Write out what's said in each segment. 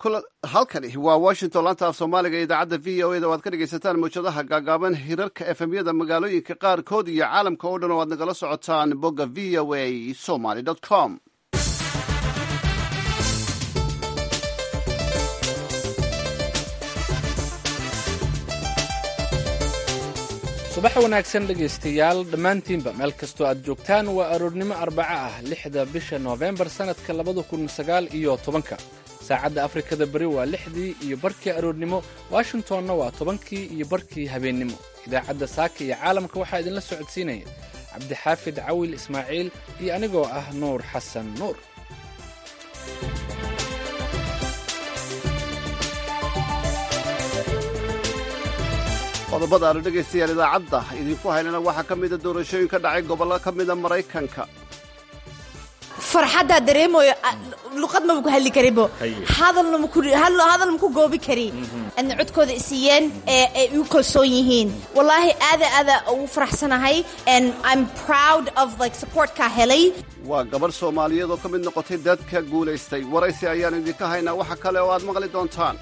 halkani waa washington laanta af soomaaliga ee idaacadda v o eda o aad ka dhegaysataan mawjadaha gaagaaban hirarka efemyada magaalooyinka qaarkood iyo caalamka oo dhan oo aad nagala socotaan bogga v o a somaly com subax wanaagsan dhegaystayaal dhammaantiinba meel kastoo aad joogtaan waa aroornimo arbaco ah lixda bisha noofembar sannadka labada kun sagaal iyo tobanka saacadda afrikada beri waa lixdii iyo barkii aroornimo washingtonna waa tobankii iyo barkii habeennimo idaacadda saaka iyo caalamka waxaa idinla socodsiinaya cabdixaafid cawil ismaaciil iyo anigoo ah nuur xasan nuur qodobada aanu dhegaystayaal idaacadda idinku haynana waxaa ka mida doorashooyin ka dhacay gobollo ka mida maraykanka farxaddaa dareemayo luqad maba ku hadli karibo hadalna maku goobi kari adna codkooda isiiyeen ee ay igu kalsoon yihiin wallaahi aada aada ugu faraxsanahay and i'm proud of like supportkaa helay waa gabarh soomaaliyeed oo ka mid noqotay dadka guulaystay waraysi ayaan idinka haynaa waxa kale oo aad maqli doontaan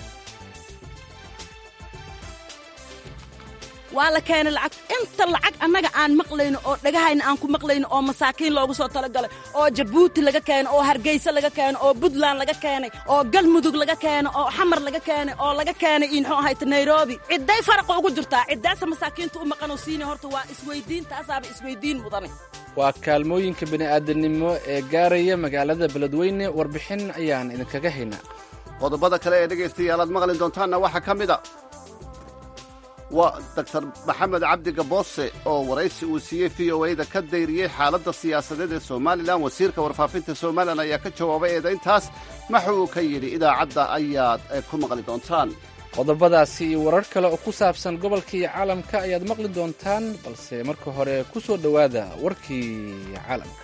waa la keenay lacag inta lacag annaga aan maqlayno oo dhagahayna aan ku maqlayno oo masaakiin loogu soo talagalay oo jabuuti laga keenay oo hargeysa laga keenay oo puntland laga keenay oo galmudug laga keenay oo xamar laga keenay oo laga keenay muxuu ahayta nairobi cidday faraqa ugu jirtaa ciddaasa masaakiinta u maqanoo siinay horta waa isweyddiin taasaaba isweyddiin mudane waa kaalmooyinka bini'aadanimo ee gaaraya magaalada beledweyne warbixin ayaan idinkaga haynaa qodobada kale ee dhegaystayaal aad maqli doontaanna waxaa ka mid a waa doctor maxamed cabdi gaboose oo waraysi uu siiyey v o a-da ka dayriyey xaaladda siyaasadeed ee somalilan wasiirka warfaafinta somalilan ayaa ka jawaabay eedayntaas maxa uu ka yidhi idaacadda ayaad ku maqli doontaan qodobadaasi iyo warar kale oo ku saabsan gobolka iyo caalamka ayaad maqli doontaan balse marka hore ku soo dhowaada warkii caalamka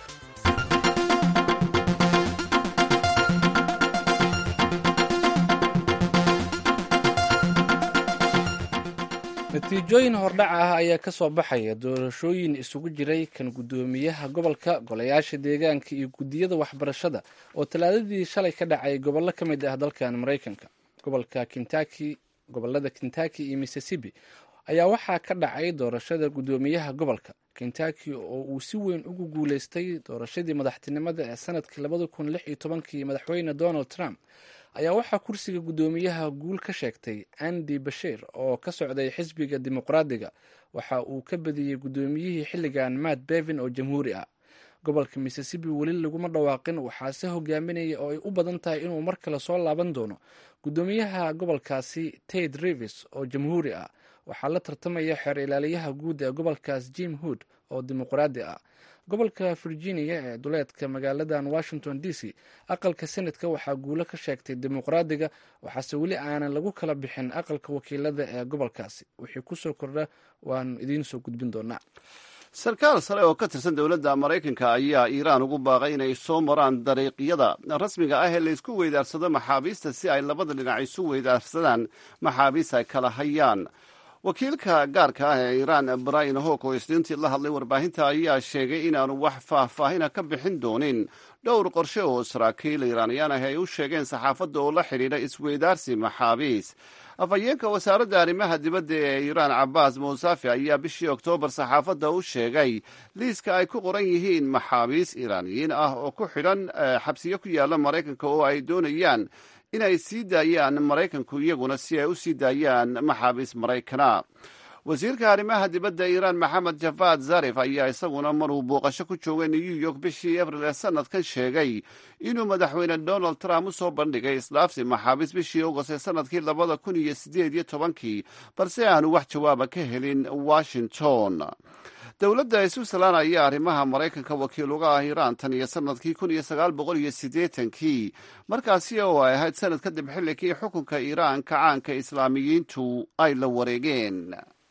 natiijooyin hordhac ah ayaa ka soo baxaya doorashooyin isugu jiray kan guddoomiyaha gobolka golayaasha deegaanka iyo guddiyada waxbarashada oo talaadadii shalay ka dhacay gobollo ka mid ah dalkan maraykanka gobolka kentaki gobolada kentaki iyo mississippi ayaa waxaa ka dhacay doorashada guddoomiyaha gobolka kentaki oo uu si weyn ugu guuleystay doorashadii madaxtinimada ee sanadkii labada kun lix iyo tobankii madaxweyne donald trump ayaa waxaa kursiga guddoomiyaha guul ka sheegtay andy bashir oo ka socday xisbiga dimuqraadiga waxa uu ka badiyey guddoomiyihii xilligan matt bevin oo jamhuuri ah gobolka mississippi weli laguma dhawaaqin waxaase hogaaminaya oo ay u badan tahay inuu mar kale soo laaban doono guddoomiyaha gobolkaasi ted rivis oo jamhuuri ah waxaa la tartamaya xeer ilaaliyaha guud ee gobolkaas jim hood oo dimuqraadi ah gobolka virginia ee duleedka magaaladan washington d c aqalka senadka waxaa guulo ka sheegtay dimuqraadiga waxaase weli aanan lagu kala bixin aqalka wakiilada ee gobolkaasi wixii kusoo kordha waanu idiin soo gudbin doonaa sarkaal sare oo ka tirsan dowladda maraykanka ayaa iiraan ugu baaqay inay soo maraan dariiqyada rasmiga ah ee laysku weydaarsado maxaabiista si ay labada dhinac isu weydaarsadaan maxaabiist ay kala hayaan wakiilka gaarka ah ee iiraan brian hok oo isniintii la hadlay warbaahinta ayaa sheegay inaanu wax faahfaahina ka bixin doonin dhowr qorshe oo saraakiil iiraaniyaan ah ay u sheegeen saxaafadda oo la xidhiidha isweydaarsi maxaabiis afhayeenka wasaaradda arrimaha dibadda ee iiraan cabaas muusafi ayaa bishii oktoobar saxaafadda u sheegay liiska ay ku qoran yihiin maxaabiis iiraaniyiin ah oo ku xidhan xabsiyo ku yaalla maraykanka oo ay doonayaan inay sii daayaan maraykanku iyaguna si ay u sii daayaan maxaabiis maraykana wasiirka arrimaha dibadda iiraan maxamed jafaad zarif ayaa isaguna maruu booqasho ku joogay new york bishii abril ee sanadkan sheegay inuu madaxweyne donald trump u soo bandhigay isdhaafsi maxaabiis bishii august ee sanadkii labada kun iyo sideed iyo tobankii balse aanu wax jawaaba ka helin washington dowladda switzerland ayaa arrimaha maraykanka wakiil uga ah iiraan tan iyo sanadkii kun iyo sagaal boqol iyo siddeetankii markaasi oo ay ahayd sanad kadib xilligii xukunka iiraan kacaanka islaamiyiintu ay la wareegeen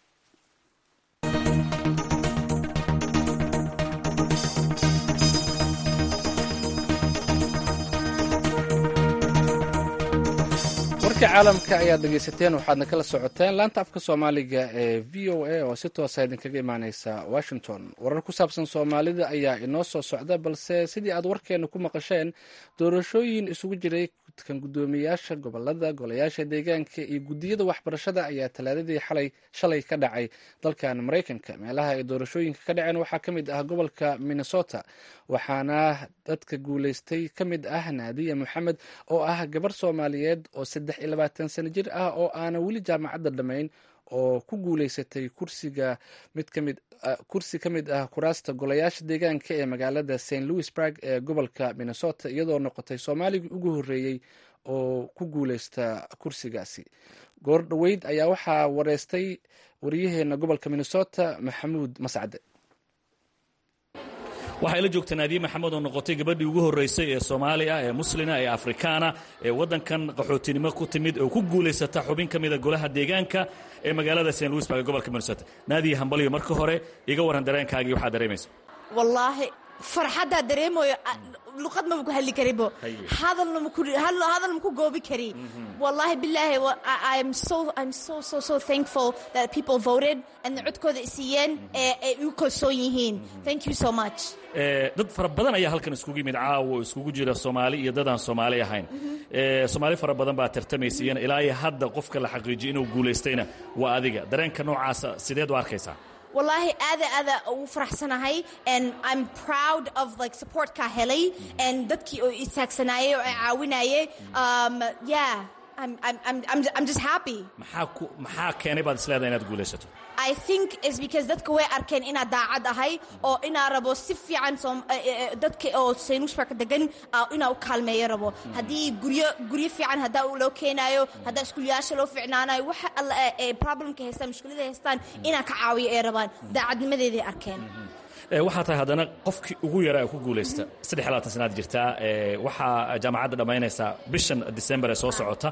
warka caalamka ayaad dhegaysateen waxaadna kala socoteen laanta afka soomaaliga ee v o a oo si toosa idinkaga imaaneysa washington warar ku saabsan soomaalida ayaa inoo soo socda balse sidii aad warkeena ku maqasheen doorashooyin isugu jiray kan guddoomiyaasha gobolada golayaasha deegaanka iyo guddiyada waxbarashada ayaa talaadadii xalay shalay ka dhacay dalkan maraykanka meelaha ay doorashooyinka ka dhaceen waxaa ka mid ah gobolka minnesota waxaana dadka guuleystay ka mid ah naadiya moxamed oo ah gabar soomaaliyeed oo saddex iyo labaatan sano jir ah oo aana weli jaamacadda dhammayn oo ku guuleysatay kursiga mid kamid kursi ka mid ah kuraasta golayaasha deegaanka ee magaalada st louisburg ee gobolka minnesota iyadoo noqotay soomaaligii ugu horreeyey oo ku guuleysta kursigaasi goor dhoweyd ayaa waxaa wareystay wariyaheena gobolka minnesota maxamuud mascade waxay la joogtaa naadiye maxamed oo noqotay gabadhii ugu horraysay ee soomaali ah ee muslina ee afrikaana ee waddankan qaxootinimo ku timid oo ku guulaysata xubin ka mida golaha deegaanka ee magaalada st louisburg ee gobolka minnesota naadiye hambalyo marka hore iga warran dareenkaagii waxaa dareemaysa wallaahi farxaddaa dareemayo luqad maba ku hadli karibo hadalna maku hadal maku goobi kari wallahi billahi I'm so I'm so so so thankful that people voted and codkooda isiiyeen ee ay u kalsoon yihiin thank you so much dad fara badan ayaa halkan iskugu yimid caawa oo iskugu jira soomaali iyo dadaan soomaali ahayn soomaali fara badan baa tartamaysayeen ilaa iyo hadda qofka la xaqiijiyo inuu guulaystayna waa adiga dareenka noocaasa sideed u arkaysaa wallaahi aada aada ugu faraxsanahay and I'm proud of like supportkaa helay and dadkii oo istaagsanaayey oo ay caawinayay um, yeah I'm, I'm, I'm, I'm, I'm just happy maxaa ku maxaa keenay baad isleedahay inaad guulaysato I think is because dadka way arkeen inaad daacad ahay oo inaa rabo si fiican dadka oo saynuusbarka degan inaa u kaalmeeyo rabo haddii guryo guryo fiican haddaa loo keenaayo haddaa iskuulayaasha loo ficnaanayo waxa alla ee problemka haystaan mushkilada haystaan inaa ka caawiyo ay rabaan daacadnimadeeday arkeen waxaa tahay haddana qofkii ugu yaraa ee ku guulaysta saddex labaatan sanaad jirtaa waxaa jaamacadda dhammaynaysaa bishan december ee soo socota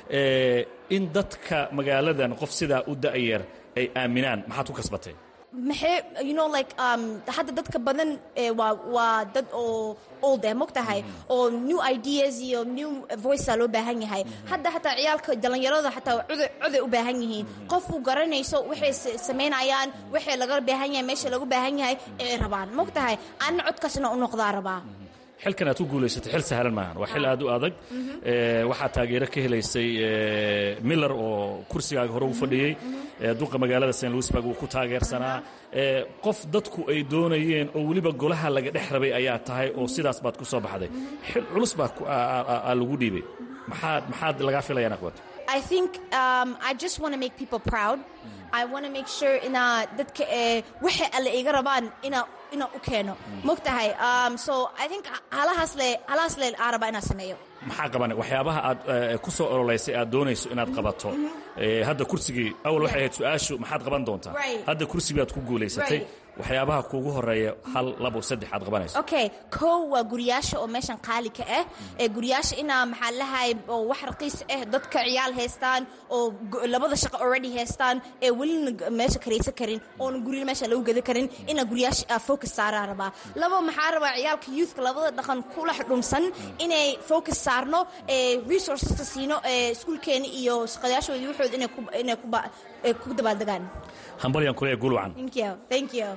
in dadka magaaladan qof sidaa u da'yar ay aaminaan maxaad ku kasbatay maxay you know like um hadda dadka badan waa waa dad oo old eh mogtahay oo new ideas iyo new voice loo baahan yahay hadda hataa ciyaalka dhalinyarada hataa cuday cuday u baahan yihiin qofku garanayso waxay samaynayaan waxay laga baahan yahay meesha lagu baahan yahay ay rabaan mogtahay anna codkaasna u noqdaa rabaa xilkan aad ku guulaysatay xil sahlan maahan waa xil aad u adag waxaa taageero ka helaysay miller oo kursigaaga hore u fadhiyey duqa magaalada st louisburg uu ku taageersanaa qof dadku ay doonayeen oo weliba golaha laga dhex rabay ayaa tahay oo sidaas baad ku soo baxday xil culus baa lagu dhiibay maxaad maxaad lagaa filaya inaad qabato I think um, I just want to make people proud. I want to make sure ina dadka ee waxa alle iga rabaan ina ina u keeno mogtahay um, so I think halahaas le halahaas le araba ina sameeyo maxaa qaban waxyaabaha aad ku soo ololeysay aad doonayso inaad qabato hadda kursigii awal waxay ahayd su-aashu maxaad qaban doontaa hadda kursigii aad ku guulaysatay waxyaabaha kuugu horeeya hal labo saddex aad qabanayso okay kow waa guriyaasha oo meeshan qaali ka ah ee guriyaasha inaa maxaa lahay oo wax raqiis ah dadka ciyaal haystaan oo labada shaqo already haystaan ee welina meesha karaysan karin oona guryo meesha lagu gada karin inaa guriyaasha focus saaraa rabaa labo maxaa rabaa ciyaalka youthka labada dhaqan kula dhumsan inay focus saarno ee resourceska siino ee iskuulkeena iyo shaqadayaashooda waxooda inay ku inay ku ku dabaaldegaan hambalyan kule gulwacan thank you thank you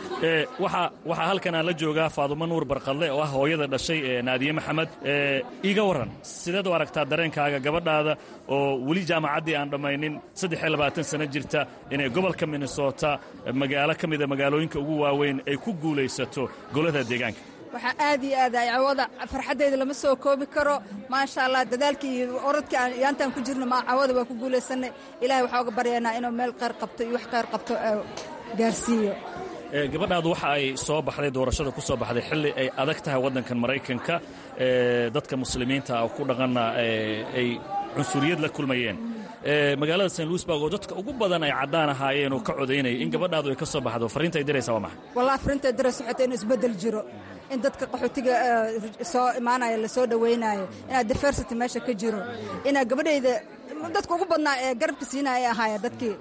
waxaa waxaa halkan aan la joogaa faadumo nuur barqadle oo ah hooyada dhashay ee naadiye maxamed iiga warran sideed u aragtaa dareenkaaga gabadhaada oo weli jaamacaddii aan dhammaynin saddex iyo labaatan sano jirta inay gobolka minnesota magaalo ka mida magaalooyinka ugu waaweyn ay ku guulaysato golada deegaanka waxaa aad iyo aad ay cawada farxaddayda lama soo koobi karo maasha allah dadaalkii iyo orodkii aan yaantaan ku jirno ma cawada waa ku guulaysanay ilahay waxaa uga baryaynaa inuu meel qayr qabto iyo wax qayr qabto gaarsiiyo gabadhaadu waxa ay soo baxday doorashada ku soo baxday xilli ay adag tahay waddankan maraykanka dadka muslimiinta ku dhaqanna ay cunsuriyad la kulmayeen magaalada st louisburg oo dadka ugu badan ay caddaan ahaayeen oo ka codaynaya in gabadhaadu ay ka soo baxdo farriinta ay diraysaa waa maxay wallahi farriinta ay diraysa waxay tahay inuu isbeddel jiro in dadka qaxootiga soo imaanaya la soo dhowaynayo inaa diversity meesha ka jiro inaa gabadhayda dadka ugu badnaa ee garabka siinaya ay ahaayeen dadkii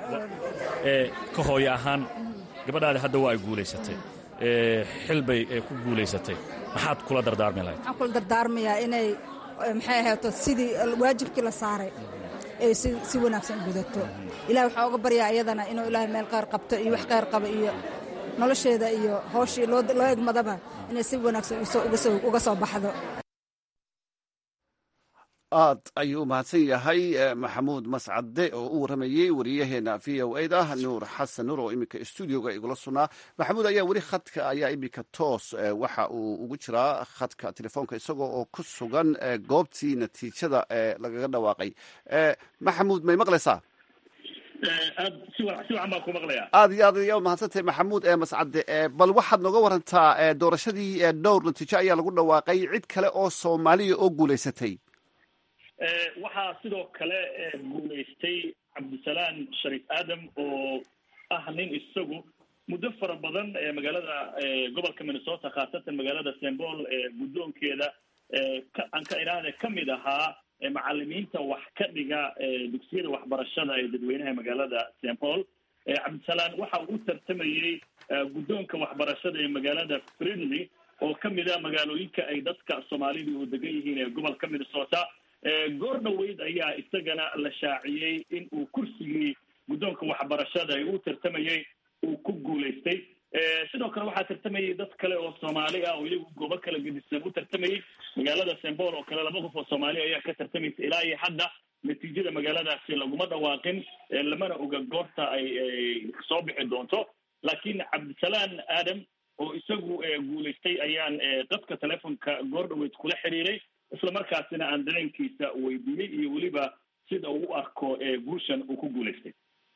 ka hooyo ahaan gabadhaadi hadda waa ay guulaysatay xil bay ku guulaysatay maxaad kula dardaarmi lahayd waxaan kula dardaarmayaa inay maxay ahayto sidii waajibkii la saaray ay si wanaagsan u gudato ilahi waxaa uga baryaa iyadana inuu ilaahay meel qayr qabto iyo wax qayr qaba iyo nolosheeda iyo hooshii loo egmadaba inay si wanaagsan uga soo baxdo aad ayuu mahadsan yahay maxamuud mascade oo u waramayey wariyaheena v o eda nuur xasan nuur oo iminka stuudioga igula sugnaa maxamuud ayaa weli khadka ayaa iminka toos waxa uu ugu jiraa khadka telefoonka isagoo oo ku sugan goobtii natiijada lagaga dhawaaqay maxamuud may maqlaysaa aad si wacan baan ku maqlaya aad iyo aad ayaa mahadsantahay maxamuud ee mascade bal waxaad nooga warantaa doorashadii dhowr natiijo ayaa lagu dhawaaqay cid kale oo soomaaliya oo guulaysatay waxaa sidoo kale guulaystay cabdisalaan shariif aadam oo ah nin isagu muddo fara badan magaalada gobolka minnesota khaasatan magaalada st paul guddoonkeeda aan ka idhaahde kamid ahaa macalimiinta wax ka dhiga dugsiyada waxbarashada ee dadweynaha magaalada st paul cabdisalaan waxa uu u tartamayey guddoonka waxbarashada ee magaalada fridley oo kamid a magaalooyinka ay dadka soomaalida u degan yihiin ee gobolka minnesota goor dhaweyd ayaa isagana la shaaciyey in uu kursigii guddoonka waxbarashada ee uu tartamayey uu ku guulaystay sidoo kale waxaa tartamayay dad kale oo soomaali ah oo iyagu goobo kala gedisan u tartamayay magaalada st paul oo kale laba qof oo soomaali ayaa ka tartamaysa ilaa iyo hadda natiijada magaaladaasi laguma dhawaaqin lamana oga goorta ay soo bixi doonto laakiin cabdisalaan aadam oo isagu guulaystay ayaan dadka telefonka goor dhaweyd kula xiriiray isla markaasina aan dareenkiisa weydiiyey iyo weliba sida uu u arko guushan uu ku guulaystay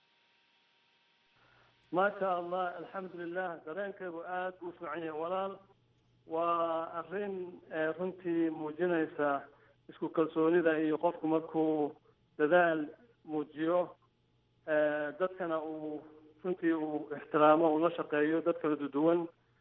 maasha allah alxamdulilah dareenkaygu aada buu fiican yahay walaal waa arrin runtii muujinaysa isku kalsoonida iyo qofku markuu dadaal muujiyo dadkana uu runtii uu ixtiraamo uu la shaqeeyo dad kala duduwan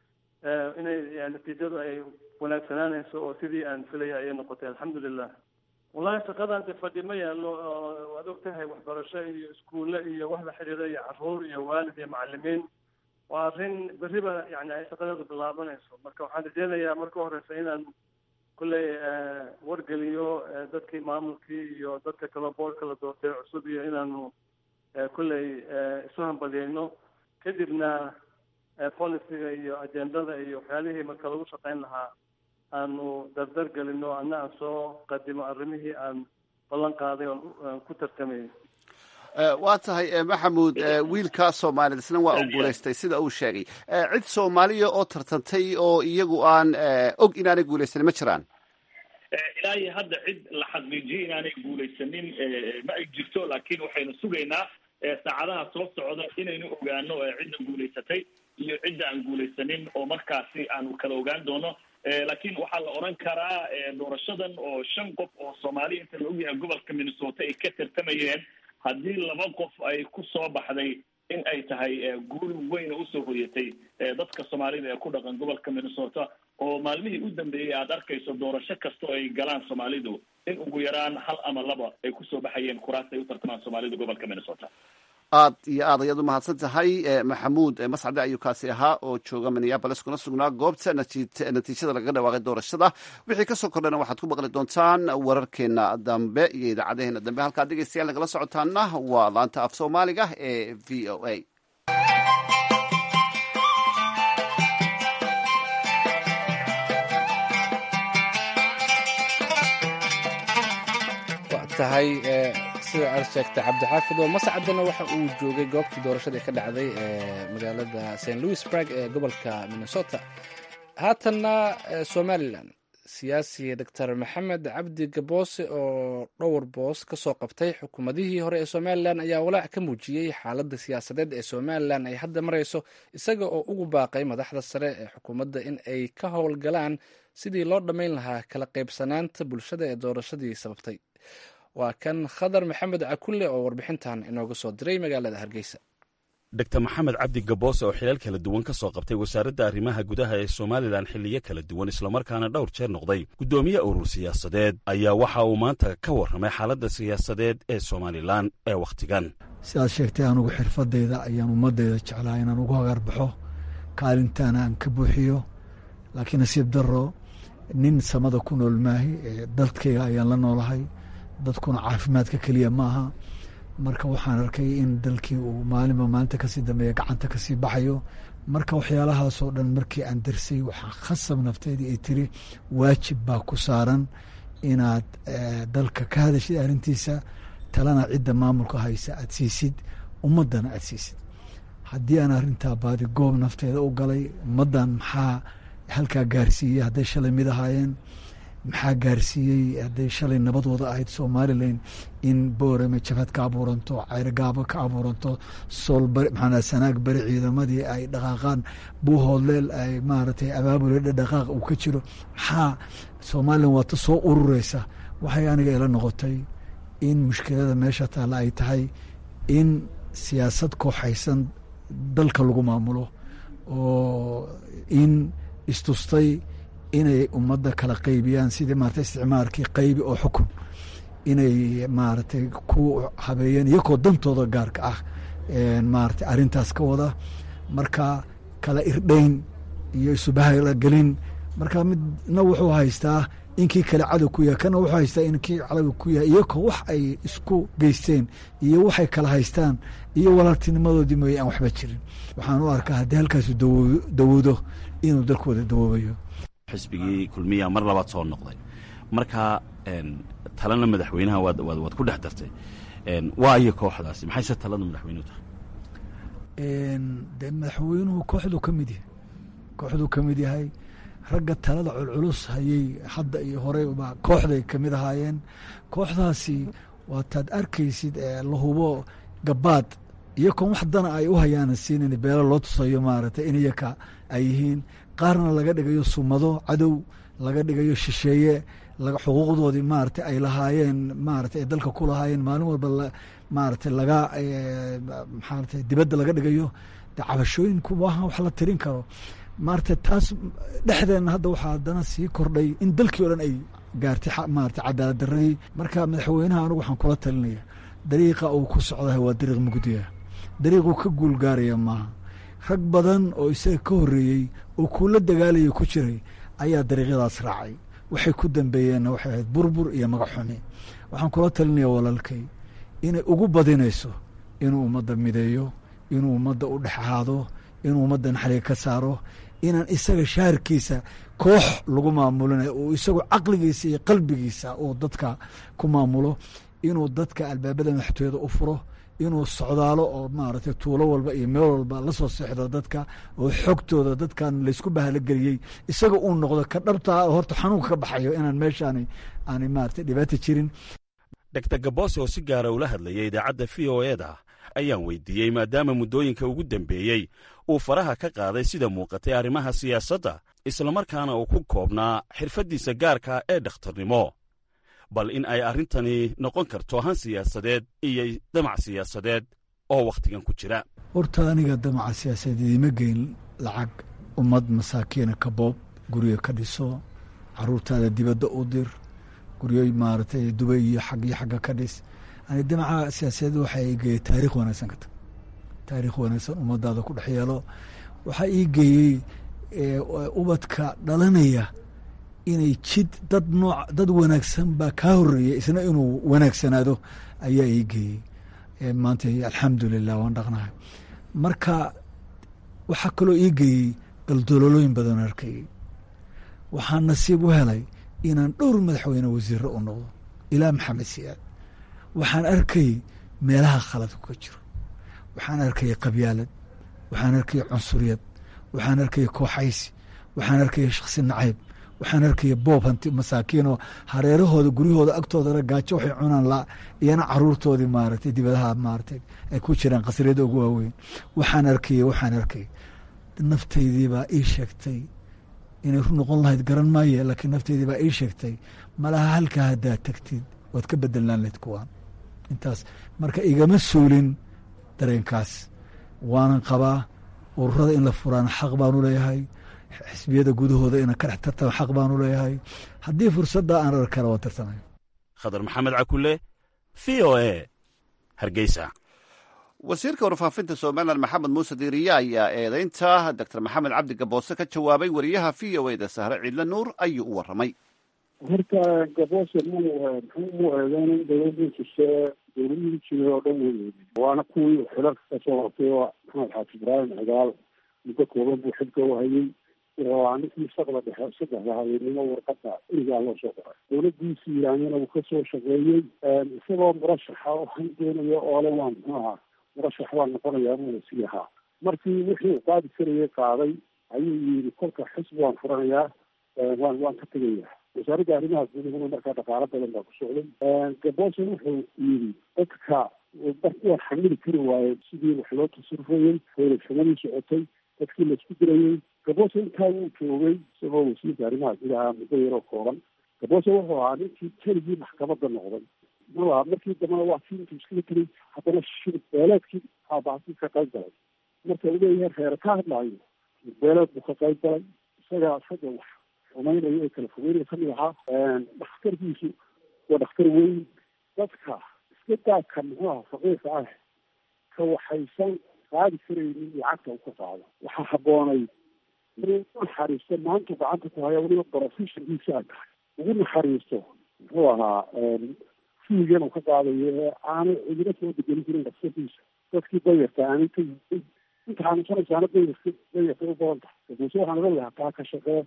inay natiijadu ay wanaagsanaanayso oo sidii aan filaya ayay noqotay alxamdulilah wallahi shaqadan de fadhi ma yaalo waad og tahay waxbarasho iyo iskuulle iyo wax la xidhiira iyo caruur iyo waalid iyo macalimiin waa arrin berriba yani ay shaqadeedu bilaabanayso marka waxaan rajeynayaa marka horeysa inaan kulley wargeliyo dadkii maamulkii iyo dadka kaloo boorka la doortay cusub iyo inaanu kulley isu hambalyeyno kadibna policyga iyo agendada iyo waxyaalihii marka lagu shaqayn lahaa aanu dardar gelino anna aan soo qadimo arrimihii aan ballan qaaday oon ku tartamayay waa tahay maxamuud wiilkaa soomaaliyed isna waa uu guulaystay sida uu sheegay cid soomaaliya oo tartantay oo iyagu aan og inaanay guulaysanin ma jiraan ilaa iyo hadda cid la xaqiijiyay inaanay guulaysanin ma ay jirto laakiin waxaynu sugaynaa saacadaha soo socda inaynu ogaano cidda guulaysatay iyo cidda aan guulaysanin oo markaasi aanu kala ogaan doono laakiin waxaa la odhan karaa doorashadan oo shan qof oo soomaaliya inta la ogyahay gobolka minnesota ay ka tartamayeen haddii laba qof ay ku soo baxday in ay tahay guul weyn oo usoo hoyatay dadka soomaalida ee ku dhaqan gobolka minnesota oo maalmihii u dambeeyey aada arkayso doorasho kasta oo ay galaan soomaalidu in ugu yaraan hal ama laba ay kusoo baxayeen kuraas ay u tartamaan soomaalida gobolka minnesota aad iyo aad ayaad u mahadsan tahay maxamuud mascade ayuu kaasi ahaa oo jooga minneabolis kuna sugnaa goobta natiijada lagaga dhawaaqay doorashada wixii kasoo kordhana waxaad ku maqli doontaan wararkeena dambe iyo idaacadaheena dambe halkaad dhegeystayaal nagala socotaana waa laanta af soomaaliga ee v o a tahay sida aad sheegtay cabdixaafid oo mascadana waxa uu joogay goobtii doorashada ka dhacday ee magaalada st louisburg ee gobolka minnesota haatanna somalilan siyaasi doctor maxamed cabdi gaboose oo dhowr boos ka soo qabtay xukuumadihii hore ee somalilan ayaa walaac ka muujiyey xaaladda siyaasadeed ee somalilan ay hadda marayso isaga oo ugu baaqay madaxda sare ee xukuumadda in ay ka howlgalaan sidii loo dhammayn lahaa kala qaybsanaanta bulshada ee doorashadii sababtay waa kan khadar maxamed cakulle oo warbixintan inooga soo diray magaalada hargeysa dor maxamed cabdi gaboose oo xilal kala duwan ka soo qabtay wasaaradda arrimaha gudaha ee somalilan xilliyo kala duwan islamarkaana dhowr jeer noqday guddoomiye urur siyaasadeed ayaa waxa uu maanta ka warramay xaaladda siyaasadeed ee somalilan ee wakhtigan sidaad sheegtay anugu xirfadayda ayaan ummadayda jeclaa inaan ugu hagarbaxo kaalintaana aan ka buuxiyo laakiin nasiib daro nin samada ku nool maahi dalkayga ayaan la noolahay dadkuna caafimaadka keliya maaha marka waxaan arkay in dalkii uu maalinba maalinta kasii dambeeya gacanta kasii baxayo marka waxyaalahaasoo dhan markii aan darsay waxaa khasab nafteedii ay tiri waajib baa ku saaran inaad dalka ka hadashid arrintiisa talana cidda maamulka haysa aad siisid ummaddana aad siisid haddii aan arrintaa baadi goob nafteeda u galay ummaddan maxaa halkaa gaarsiiyey hadday shalay mid ahaayeen maxaa gaarsiiyey hadday shalay nabadooda ahayd somalilan in boorame jabhad ka abuuranto ceyrogaabo ka abuuranto soolbari maxaa sanaag bari ciidamadii ay dhaqaaqaan buuhoodleel ay maaragtay abaabule dhaqaaq uu ka jiro maxaa somalilan waata soo urureysa waxay aniga ila noqotay in mushkilada meesha taalla ay tahay in siyaasad kooxaysan dalka lagu maamulo oo in istustay inay ummadda kala qaybiyaan sidii maarata isticmaalkii qaybi oo xukun inay maaragtay ku habeeyeen iyakoo dantooda gaarka ah maarata arrintaas ka wada marka kala irdhayn iyo isubahla gelin marka midna wuxuu haystaa inkii kale cadow ku yahay kana wuxuu haystaa inkii cadow ku yahay iyakoo wax ay isku geysteen iyo waxay kala haystaan iyo walaaltinimadoodii mooye aan waxba jirin waxaan u arkaa haddii halkaasu dawoodo inuu dalkooda dawoobayo xisbigii kulmiya mar labaad soo noqday marka talana madaxweynaha waad waad ku dhex dartay waa iyo kooxdaasi maxayse talada madaxweynuhu tahay dee madaxweynuhu kooxduu ka mid yahay kooxduu ka mid yahay ragga talada culculus hayey hadda iyo horey ba kooxday ka mid ahaayeen kooxdaasi waataad arkaysid la hubo gabaad iyakoon wax dana ay u hayaanan siinin beelo loo tusayo maaragtay in iyaka ay yihiin qaarna laga dhigayo sumado cadow laga dhigayo shisheeye xuquuqdoodii maarata ay lahaayeen maarata ay dalka ku lahaayeen maalin walba maarata laga maarata dibadda laga dhigayo de cabashooyinku maaha wax la tirin karo maarata taas dhexdeenna hadda waxaa haddana sii kordhay in dalkii o dhan ay gaartay maarata cadaalad daradii marka madaxweynaha anigu waxaan kula talinaya dariiqa uu ku socdahay waa dariiq mugdiya dariiquu ka guul gaaraya maaha rag badan oo isaga ka horreeyey oo kuula dagaalaya ku jiray ayaa dariiqyadaas raacay waxay ku dambeeyeenna waxay ahayd burbur iyo magac xumi waxaan kula talinaya walaalkay inay ugu badinayso inuu ummadda mideeyo inuu ummadda u dhex ahaado inuu ummadda naxliga ka saaro inaan isaga shaharkiisa koox lagu maamulinayo uu isagu caqligiisa iyo qalbigiisa uu dadka ku maamulo inuu dadka albaabada madaxtooyada u furo inuu socdaalo oo maaragtay tuulo walba iyo meel walba la soo seexdo dadka oo xogtooda dadkan laysku bahalogeliyey isaga uu noqdo ka dhabtaa oo horta xanuunka ka baxayo inaan meeshaani aanay maaragtay dhibaata jirin dogtor gaboose oo si gaara ula hadlayay idaacadda v o e da ayaan weydiiyey maadaama muddooyinka ugu dambeeyey uu faraha ka qaaday sida muuqatay arrimaha siyaasadda islamarkaana uu ku koobnaa xirfaddiisa gaarka ee dhakhtarnimo bal in ay arrintani noqon karto han siyaasadeed iyo damac siyaasadeed oo wakhtigan ku jira horta aniga damaca siyaasadeed idiima geyn lacag ummad masaakiina ka boob guryo ka dhiso caruurtaada dibadda u dir guryo maaragtay dubay iyo xag iyo xagga ka dhis ani damaca siyaasadeed waxaa ii geeyey taarikh wanaagsan ka tag taarikh wanaagsan ummadaada ku dhex yeelo waxaa ii geeyey ubadka dhalanaya inay jid dad nooc dad wanaagsan baa kaa horeeya isna inuu wanaagsanaado ayaa ii geeyey maanta alxamdulilah waan dhaqnahay marka waxaa kaloo ii geeyey daldololooyin badan arkayey waxaan nasiib u helay inaan dhowr madaxweyne wasiiro u noqdo ilaa maxamed siyaad waxaan arkayey meelaha khaladku ka jiro waxaan arkayay qabyaalad waxaan arkayay cunsuriyad waxaan arkayay kooxaysi waxaan arkayay shaksi nacayb waxaan arkaya boob hanti masaakiinoo hareerahooda guryahooda agtoodana gaajo waxay cunaan la iyana caruurtoodii maaragtay dibadaha maaragtay ay ku jiraan qasriyada ugu waaweyn waxaan arkaya waxaan arkay naftaydii baa ii sheegtay inay ru noqon lahayd garan maaye laakiin naftaydii baa ii sheegtay malaha halkaa haddaad tagtid waad ka bedelaan lahayd kuwaan intaas marka igama suulin dareenkaas waanan qabaa ururada in la furaana xaq baanu leeyahay xisbiyada gudahooda inaan ka dhex tartama xaq baanu leeyahay haddii fursadda aan arkana waan tartamaya khadar maxamed cakule v o e hargeysa wasiirka warfaafinta somalilan maxamed muuse diiriye ayaa eedeynta doctor maxamed cabdi gaboose ka jawaabay wariyaha v o e da sahre ciidle nuur ayuu u warramay horta gaboose mu muxuu u eedeyna dowladii jise dowladihii jiray oo dhan wey waana kuwii xilalka kasoo hortay oo maxamed xaaji ibraahim cigaal muddo kooban buu xilka u hayay waa ninkii shaqda dhexe saddexda habeenimo warqada irigaa loo soo qoray dowladiisi iiraanyana uu kasoo shaqeeyey isagoo murashaxa waxaan doonayo oole waan muxuu ahaa murashax waan noqonayaa buu sii ahaa markii wixii uu qaadi karayay qaaday ayuu yidhi kolka xisbi waan furanayaa waan waan ka tegayaa wasaaradda arrimaha gudahuna markaa dhaqaalo badan baa ku socday gabose wuxuu yidhi dadka waan xamili kari waaye sidii wax loo tasarufayey hoolashamadii socotay dadkii laisku dirayey gabose intaa wuu joogay isagoo wasiirka arrimaha gudaha muddo yaroo kooban gabose wuxuu ahaa ninkii keligii maxkamadda noqday ma markii dambena waa kii intuu iskaga tegay haddana shirib beeleedkii aabaasi ka qayb galay marka uu leeyahay reere ka hadlaayo shirib beeleed buu ka qayb galay isagaa isaga wax xumaynayo ee kala fogeynaya kamid ahaa dhakhtarkiisu waa dhakhtar weyn dadka iska daadka muxuu aha faqiirka ah ka waxaysan qaadi karaynin lacagta u ka qaado waxaa habboonay inuu naxariisto maanta gacanta ku haya weliba professionkiisa ay tahay ugu naxariisto muxuu ahaa fiigan uu ka qaadayo ee aanay cidina soo degelin jirin dhakhtarkiisa dadkii dayarta aanay ka yihin inta xanuunsanaysaana dayarka dayarka u badan tahay dabuuse waxaan oga lahaa taa ka shaqee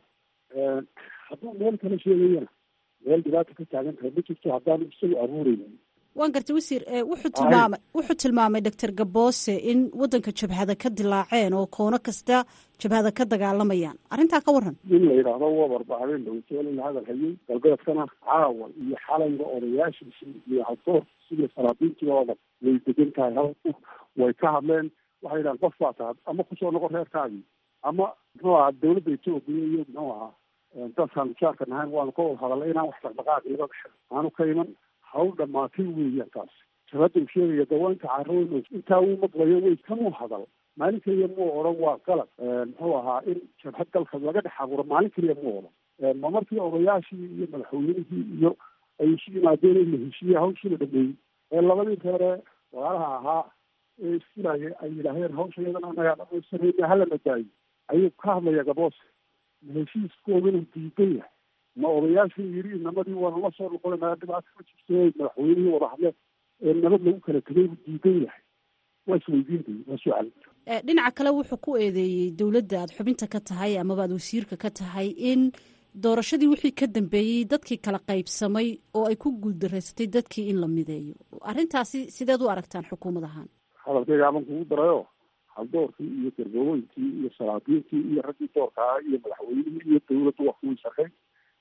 hadduu meel kala sheegayana meel dhibaata ka taagan tahay ma jirto haddaanu isagu abuureynin waan gartay wasiir wuxuu tilmaamay wuxuu tilmaamay doctor gaboose in waddanka jabhada ka dilaaceen oo koono kasta jabhada ka dagaalamayaan arrintaa ka waran in la yidhaahdo wabarba habeen dhawtoola la hadal hayay galbeedkana caawa iyo xalayga odayaashiisii iyo haldoorkiisi iyo salaadiintii oo dhan way degan tahay halku way ka hadleen waxay yidhahan qof baa tahay ama kusoo noqon reerkaagii ama muxuu ahaa dawladda etoobiya iyo muxuu ahaa dadkaan jaarka nahayn waanu ka wada hadalay inaan wax dhaqdhaqaaqi laga dhexo aanu ka iman hawl dhamaatay weeyaan taas jabhadda uu sheegaya dawaanka carooyn intaa uu maqlayo way kamuu hadal maalin keliya muu odhan waa qalab muxuu ahaa in jabhad dalka laga dhex abuuro maalin keliya muu odhan ma markii odayaashii iyo madaxweynihii iyo ay isu yimaadeen in la heshiiye hawshii la dhameeyey ee labadii reere walaalaha ahaa ee isfilaaya ay yidhaaheen hawsha iyadana anagaa dhamaysanayna hala madaayo ayuu ka hadlaya gaboose heshiiskoodana diidan yahay ma odayaashii yidhi inamadii waanu la soo noqonayna dhibaato ma jirto madaxweynihii wada hadle ee nabad lagu kala tegay buu diidan yahay waa isweydiintay waa su-aal dhinaca kale wuxuu ku eedeeyey dowladda aad xubinta ka tahay amaba aad wasiirka ka tahay in doorashadii wixii ka dambeeyey dadkii kala qaybsamay oo ay ku guuldaraysatay dadkii in la mideeyo arrintaasi sideed u aragtaan xukuumad ahaan hadalkayga aban kugu darayo haldoorkii iyo gargaweynkii iyo salaadiintii iyo raggii doorka ah iyo madaxweynihii iyo dawladdu waa kuwii shaqay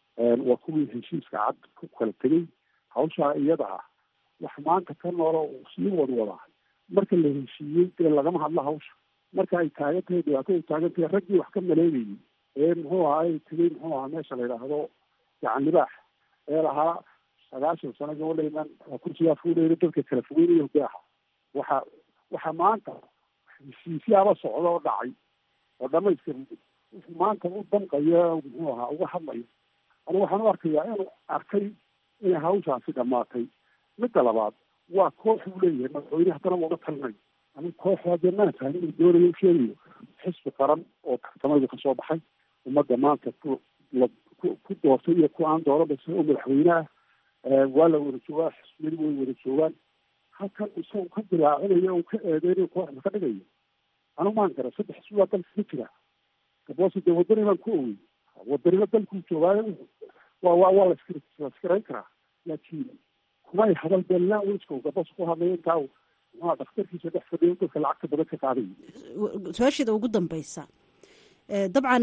waa kuwii heshiiska cad ku kala tegay hawshaa iyada ah wax maanta ka noolo sii wadwadaa marka la heshiiyey dee lagama hadlo hawsha marka ay taagan tahay dhibaato ay taagan tahay raggii wax ka maleegayay ee muxuu ahaa ay tegay muxuu ahaa meesha la yidhaahdo gacan libaax ee lahaa sagaashan sano gabadhaynan kursigaa fuudhayna dadka kala fogeynaya hogaaha waxa waxa maanta heshiisyaaba socda oo dhacay oo dhamaystir maanta u danqaya muxuu ahaa uga hadlayo anigu waxaan u arkayaa inuu arkay inay hawshaasi dhamaatay midda labaad waa koox uu leeyahay madaxweyne haddana uga talinayo anigu koox haddee maan fahmin uu doonayo u sheegayo xisbi qaran oo tartamaydu kasoo baxay ummadda maanta ku la ku ku doortay iyo ku aan dooran bas oo madaxweyneha waa la wada joogaa xisbiyadu way wada joogaan halkan isagu ka dilaacinayo uu ka eedeynayo kooxda ka dhigayo anigu maan gara saddex xisbi baa dalka ka jira gaboose dee wadani baan ku owey wadanimo dalkuu joogaayo waa waa waa laskarayn karaa laakiin kumay hadal beelnaa wiska gabos ku hadlayo intaa muxua dhakhtarkiisa dhex fadhiyo dadka lacagta badan ka qaadayo su-aasheeda ugu dambeysa dabcan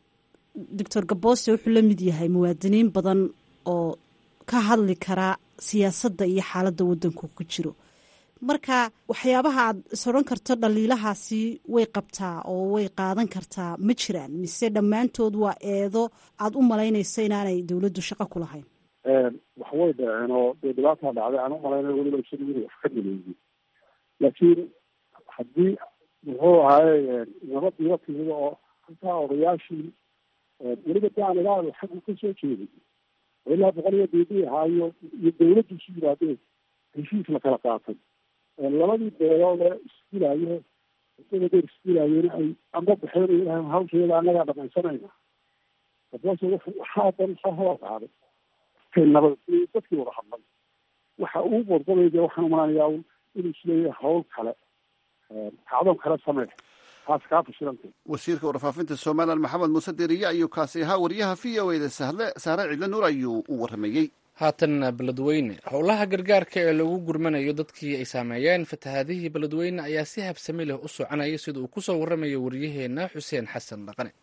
doctor gaboose wuxuu la mid yahay muwaadiniin badan oo ka hadli karaa siyaasadda iyo xaaladda waddanku ku jiro marka waxyaabaha aad is odhan karto dhaliilahaasi way qabtaa oo way qaadan kartaa ma jiraan mise dhammaantood waa eedo aada u malaynaysa inaanay dowladdu shaqo ku lahayn wax way dhaceen oo dee dhibaataa dhacday aan u malaynayo weliba isagu inuu wax ka maleeyey laakiin haddii muxuu ahaaye nabadiiba timida oo halkaa odayaashii weliba daan ilaal xaggu ka soo jeeday oo ilaa boqol iyo diidii ahaayo iyo dawladdu isu yimaadeen heshiis la kala qaatay labadii beelood ee isdilaayo isaga deer isdilaayeen ay amba baxeen hawsheeda annagaa dhamaysanayna gaboose wuxuu waxaa dan soo hawaa qaaday kay nabad dadkii wada hadlay waxa uu bodbodaya dee waxaan umalaanayaa inuu isleeyahay hawl kale kacdoon kale samee taas kaa fashilantay wasiirka warfaafinta somalilan maxamed muuse deriye ayuu kaasi ahaa wariyaha v o eda sahle sahre cidle nuur ayuu u waramayey haatan beledweyne howlaha gargaarka ee lagu gurmanayo dadkii ay saameeyeen fatahaadihii beledweyne ayaa si habsami leh u soconaya sida uu kusoo waramayo waryaheena xuseen xasan dhaqane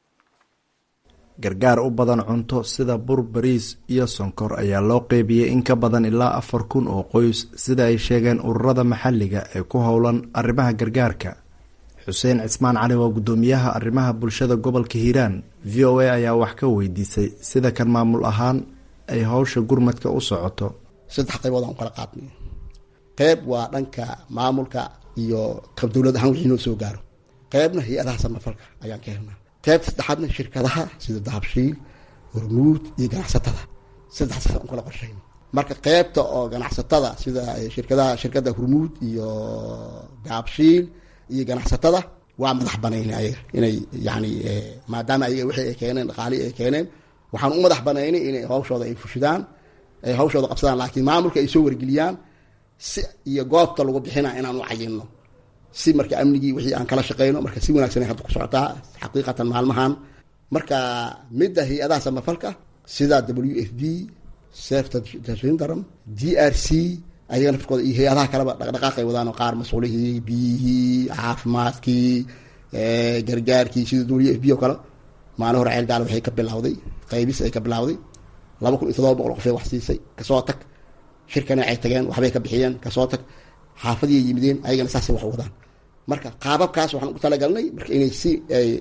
gargaar u badan cunto sida bur bariis iyo sonkor ayaa loo qeybiyey in ka badan ilaa afar kun oo qoys sida ay sheegeen ururada maxalliga ee ku howlan arrimaha gargaarka xuseen cismaan cali waa guddoomiyaha arrimaha bulshada gobolka hiiraan v o a ayaa wax ka weydiisay sida kan maamul ahaan ay howsha gurmadka u socoto saddex qaybood aan u kala qaadnay qeyb waa dhanka maamulka iyo qab dowlad ahaan wixii noo soo gaaro qeybna hay-adaha samafalka ayaan ka helnaa qeybta saddexaadna shirkadaha sida dahabshiil hormuud iyo ganacsatada saddexdaas aan kala qorshayn marka qeybta oo ganacsatada sida shirkadaha shirkadda hormuud iyo dahabshiil iyo ganacsatada waa madax banaynay ayaga inay yani maadaama ayaga wixii ay keeneen dhaqaalihii ay keeneen waxaan u madax banaynay inay hawshooda ay fushidaan ay hawshooda qabsadaan laakiin maamulka ay soo wargeliyaan si iyo goobta lagu bixina inaan u cayinno si marka amnigii wixii aan kala shaqeyno marka si wanaagsan ay hadda ku socotaa xaqiiqatan maalmahan marka midda hay-adaha samafalka sida w f b seftarindaram d r c ayaga naftkooda iyo hay-adaha kaleba dhaqdhaqaaqay wadaan oo qaar mas-uulihii biyihii caafimaadkii gargaarkii sida w f b oo kale maalin hore ceel gaal waxay ka bilawday qaybis ay ka bilawday laba kun iyo todoba boqol qofee wax siisay kasoo tag shirkana ay tageen waxbay ka bixiyeen kasoo tag xaafadii yimideen ayagana saasay wax wadaan marka qaababkaas waxaan u talagalnay marka inay si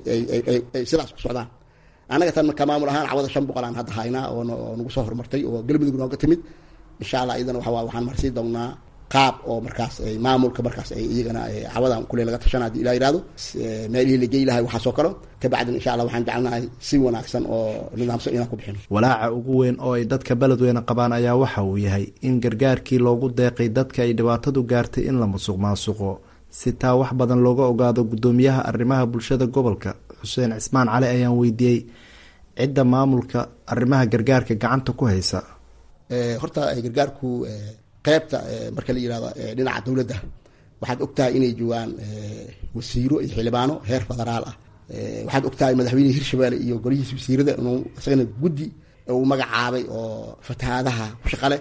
ay sidaas ku socdaan annaga tan marka maamul ahaan cawada shan boqol aan hadda haynaa oo nagu soo horumartay oo galmudug nooga timid insha allah iyadana waxa waxaan marsii doonaa qaab oo markaas maamulka markaas ay iyagana cawadan kule laga tashana hadii ilaa yihahdo meelihii la gey lahay waxaasoo kale kabacdin insha allah waxaan jecelnahay si wanaagsan oo nidaamsan inaan ku bixino walaaca ugu weyn oo ay dadka beledweyne qabaan ayaa waxa uu yahay in gargaarkii loogu deeqay dadka ay dhibaatadu gaartay in la musuq maasuqo si taa wax badan looga ogaado guddoomiyaha arrimaha bulshada gobolka xuseen cismaan cali ayaan weydiiyey cidda maamulka arrimaha gargaarka gacanta ku haysa horta gargaarku qeybta marka la yirahdo dhinaca dowladda waxaad ogtahay inay joogaan wasiiro iyo xildhibaano heer federaal ah waxaad ogtahay madaxweynihii hirshabelle iyo golihiisa wasiirada inuu isagana guddi uu magacaabay oo fatahaadaha ku shaqale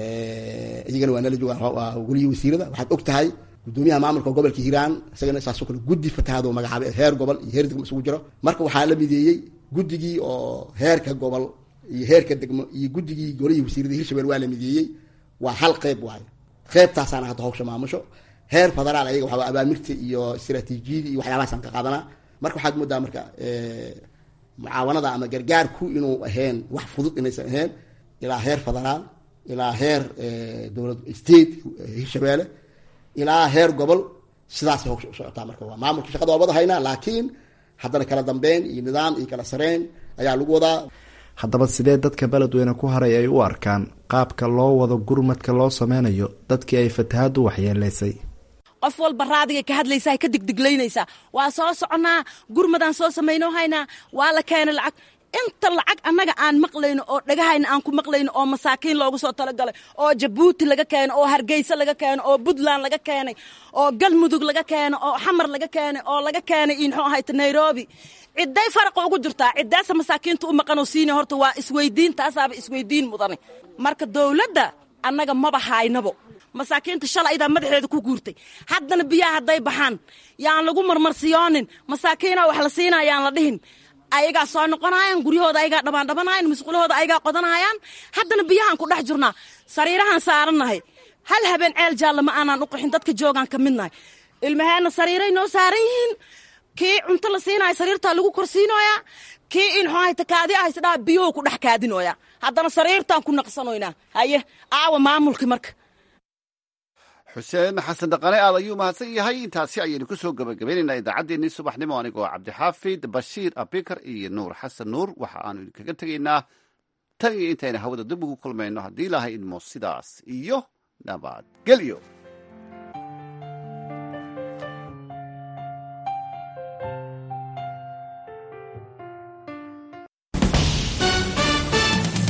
iyagana waa nala joogaan golihii wasiirada waxaad ogtahay gudoomiyaha maamulka gobolka hiiraan isagana saasoo kale guddi fatahaad oo magacaabay heer gobol iyo heer degmo isugu jiro marka waxaa la mideeyey guddigii oo heerka gobol iyo heerka degmo iyo guddigii golihii wasiirada hirshabelle waa la mideeyey waa hal qeyb waayo qeybtaasaana hadda hawsha maamusho heer federaal ayaga waxaa abaamirta iyo istaraatiijiyada iyo waxyaabahaasaan ka qaadanaa marka waxaad moodaa marka mucaawanada ama gargaarku inuu ahayn wax fudud inaysan ahayn ilaa heer federaal ilaa heer dowlad state hirshabelle ilaa heer gobol sidaasay hawsha u socotaa marka waa maamulka shaqada waa wada haynaa laakiin haddana kala dambeyn iyo nidaam iyo kala sareyn ayaa lagu wadaa haddaba sidee dadka beledweyne ku haray ay u arkaan qaabka loo wado gurmadka loo sameynayo dadkii ay fatahaaddu waxyeeleysay qof walba raadigay ka hadlaysaa ka digdiglaynaysaa waa soo soconnaa gurmadaan soo samayno haynaa waa la keenay lacag inta lacag annaga aan maqlayno oo dhagahayna aan ku maqlayno oo masaakiin loogu soo talagalay oo jabuuti laga keeno oo hargeysa laga keeno oo puntland laga keenay oo galmudug laga keeno oo xamar laga keenay oo laga keenay muxuu ahayta nairobi ciday faraqa ugu jirtaa cidaasa masaakiinta u maqanoo siina horta waa isweydiin taasaaba isweydiin mudane marka dowladda annaga maba haynabo masaakiinta shalay idaa madaxeeda ku guurtay haddana biyaha hadday baxaan yaan lagu marmarsiyoonin masaakiina wax la siina yaan la dhihin ayagaa soo noqonayaan guryahooda ayagaa dhabaandhabanayan musqulahooda ayagaa qodanayaan haddana biyahaan ku dhex jirnaa sariirahaan saarannahay hal habeen ceel jaalla ma aanaan u qaxin dadka joogaan ka midnahay ilmaheenna sariiray noo saaran yihiin kii cunto la siinaya sariirtaa lagu korsiinoyaa kii in xoahayta kaadi ahaysdhaa biyuhu ku dhex kaadinoyaa haddana sariirtaan ku naqsanoynaa haye aawa maamulki marka xuseen xasan dhaqane aad ayuu mahadsan yahay intaasi ayaynu ku soo gabagabaynaynaa idaacaddeenii subaxnimo anigoo cabdixaafid bashiir abikar iyo nuur xasan nuur waxa aanu idinkaga tegaynaa tan iyo intayna hawada dib ugu kulmayno haddii ilaahay idmo sidaas iyo nabadgelyo